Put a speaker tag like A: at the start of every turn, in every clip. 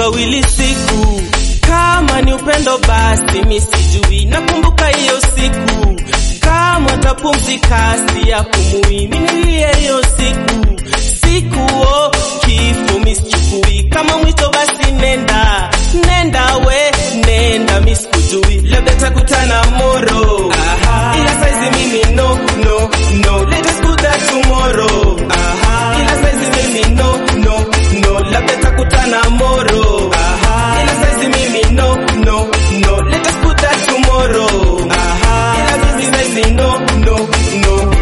A: wawili siku kama ni upendo basi mi sijui nakumbuka hiyo siku kama tapumzika si ya kumui minilie hiyo siku siku o kifo misichukui kama mwito basi nenda nenda we nenda misikujui labda takutana moro Aha. ila saizi mimi no no no let us do that tomorrow Aha. ila saizi mimi no no no labda takutana moro Aha. ila saizi mimi no no no let us do that tomorrow Aha. ila mimi saizi no no no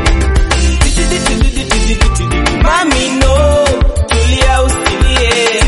A: Mami no, tulia usilie.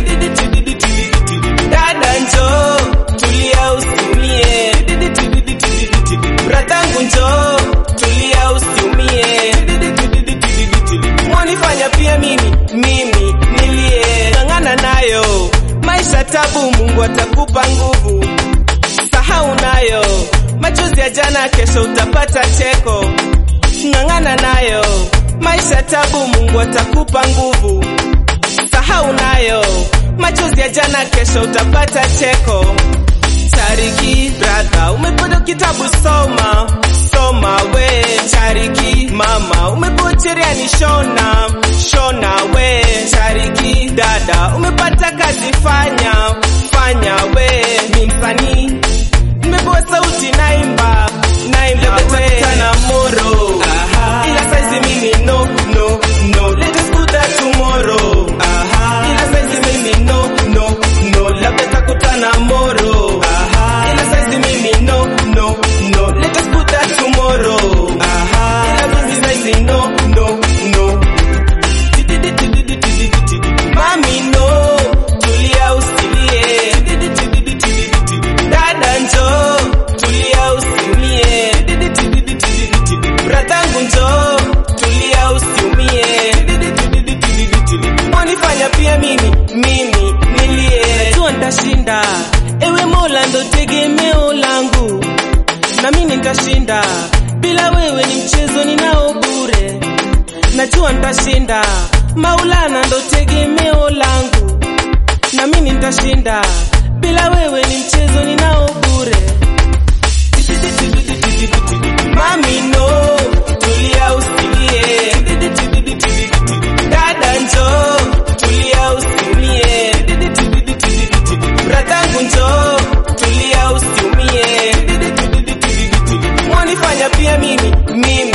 A: Dada njo, tulia usiumie. Bratangu njo, tulia usiumie. Mwanifanya pia mimi, mimi nilie. Ng'ang'ana nayo, maisha tabu, Mungu atakupa nguvu. Sahau nayo, machozi ya jana, kesho utapata cheko ng'ang'ana nayo maisha tabu mungu atakupa nguvu sahau nayo machozi ya jana kesho utapata cheko chariki brother umepoda kitabu soma soma we chariki mama umepocherea ni shona shona we chariki dada umepata kazi fanya fanya we ni msanii nimepewa sauti naimba naimba wetakutana moro Aha. ila saizi mimi no no no let us do that tomorrow Aha. ila saizi mimi no no no labda takutana moro Aha. ila saizi mimi no no no let us do that tomorrow Aha. ila mimi saizi no no no Mami no, tulia usilie. Dada njo, tulia usiumie. Bratangu njo, tulia usiumie. Wanifanya pia mimi, mimi nilie. Najua nitashinda, ewe Mola ndo tegemeo langu, na mimi nitashinda. Bila wewe ni mchezo ninao bure najua nitashinda. Maulana ndo tegemeo langu, na mimi nitashinda. Bila wewe ni mchezo ninao bure. Mami no, tulia usilie. Dada njo, tulia usiumie. Bratangu njo, tulia usiumie. Mwanifanya pia mimi, mimi